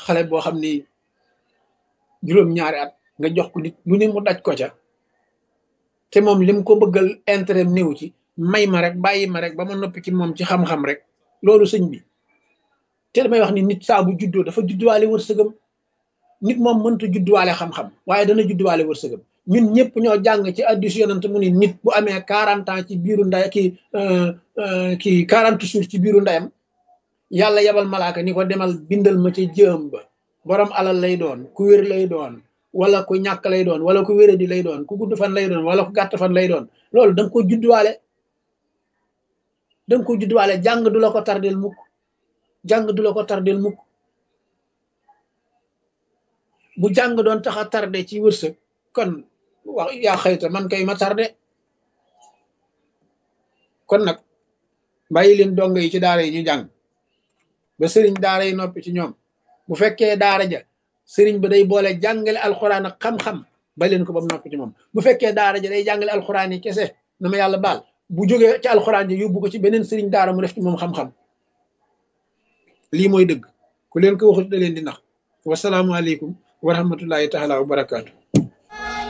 xale boo xam ni juróom-ñaari at nga jox ko nit lu ne mu daj ko ca te moom lim ko bëggal intérêt néew ci may ma rek bàyyi ma rek ba ma noppi ci moom ci xam-xam rek loolu sëñ bi te damay wax ni nit saa bu juddoo dafa judduwaale wërsëgam nit moom mënta judduwaale xam-xam waaye dana judduwaale wërsëgam ñun ñëpp ñoo jàng ci addis yonent mu ni nit bu amee quarante ans ci biiru nday ki ki quarante jours ci biiru ndeyam yàlla yebal malaaka ni ko demal bindal ma ci jëm ba borom alal lay doon ku wér lay doon wala ku ñàkk lay doon wala ku wéradi lay doon ku gudd fan lay doon wala ku gàtt fan lay doon loolu da nga ko judduwaale da nga ko judduwaale jàng du la ko tardel mukk jàng du la ko tardel mukk bu jàng doon tax a tardé ci wërsëg kon wax yaa xëyta man kay ma tardé kon nag bàyyi leen dong yi ci daara yi ñu jàng ba sëriñ daara yi noppi ci ñoom bu fekkee daara ja sëriñ ba day boole jàngale alxuraan ak xam-xam ba leen ko ba mu noppi ci moom bu fekkee daara ja day jàngale alxuraan yi kese na ma yàlla baal bu jógee ci alxuraan ji yóbbu ko ci beneen sëriñ daara mu def ci moom xam-xam lii mooy dëgg ku leen ko waxut da leen di nax wasalaamualeykum wa rahmatullahi taala wa barakaatu